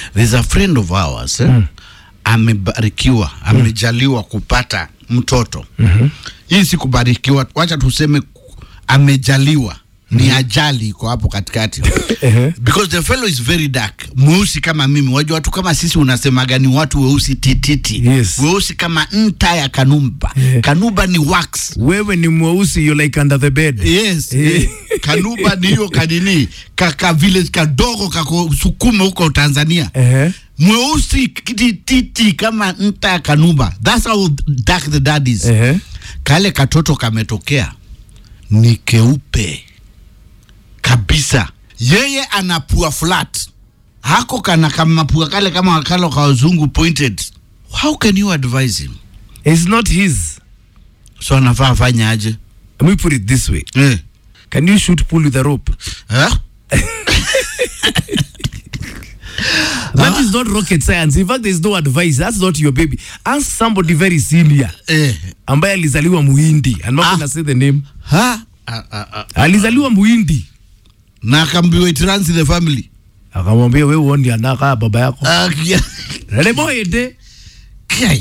there's a friend of ours eh? amebarikiwa amejaliwa kupata mtoto hii si kubarikiwa wacha tuseme ku- amejaliwa ni ajali iko hapo katikati Ehe. because the fellow is very dark mweusi kama mimi wajua watu kama sisi unasemaga ni watu weusi tititi Yes. weusi kama nta ya kanumba Eh. kanuba ni wax wewe ni mweusi you like under the bed yes Eh. eh. kanuba ni hiyo kanini kaka village kadogo kako sukuma huko tanzania Ehe. mweusi tititi kama nta ya kanuba that's how dark the dad is Ehe. kale katoto kametokea ni keupe kabisa yeye anapua flat hako kana kamapua kale kama kalo ka wazungu pointed how can you advise him it's not his so anafaa afanye aje let me put it this way eh. can you shoot pool with a rope Eh? that is not rocket science in fact there is no advice that's not your baby ask somebody very senior Eh. ambaye alizaliwa muhindi i'm not Ah. gonna say the name Ha? Ah, ah, ah. alizaliwa muhindi na akaambiwa it runs in the family akamwambia wewe uoni anakaa baba yako Ah, kia- leleboyede Kia-